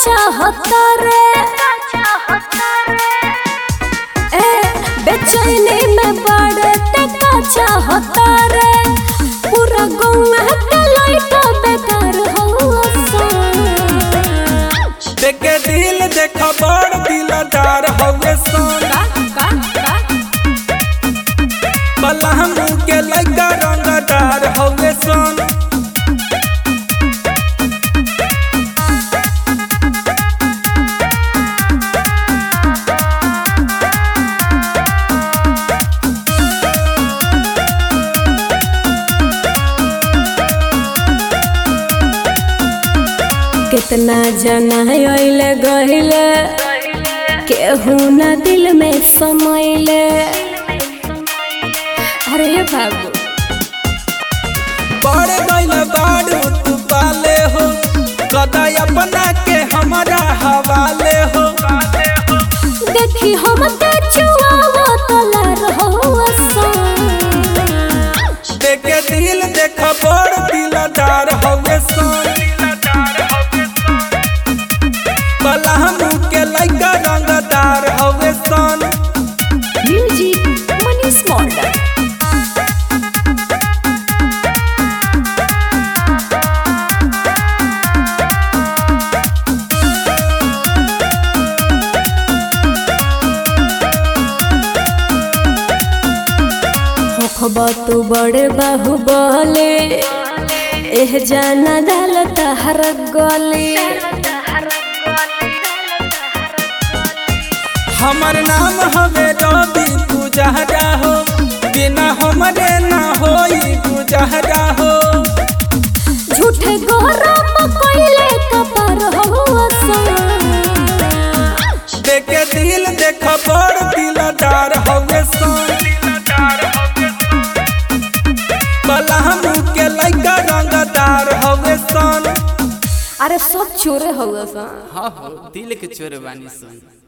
चाहता रे ए बेचैनी में बड़े ते का चाहता रे पूरा गौवा के लइका बेकार हो देखे दिल देख बड़ दिलदार हवे सन बलहम के लइका रंगदार हवे सन कितना जना अइले गइले केहू न दिल में समैले अरे बाबू बड़े गइल बाड़ू तू पाले हो कदा अपना के हमारा हवाले हो देखी हम के चुआवा तलर हो देखे दिल देख बड़ दिलदार हवे सन बलहम के लइका रंगदार हवे सन म्यूजिक मनीष मॉडल होखबा तू बड़े बाहु बले एह जाना डाल तहर गले हमर नाम हवे रवि पुजहरा हो बिना हमरे ना होई गुजहरा हो झूठे गौरव कोइले कपर हो देखे दिल देख बड़ दिलदार हवे सन बलहम के लइका रंगदार हवे सन अरे सब चोरे हो हाँ हो दिल के चोर बानी सन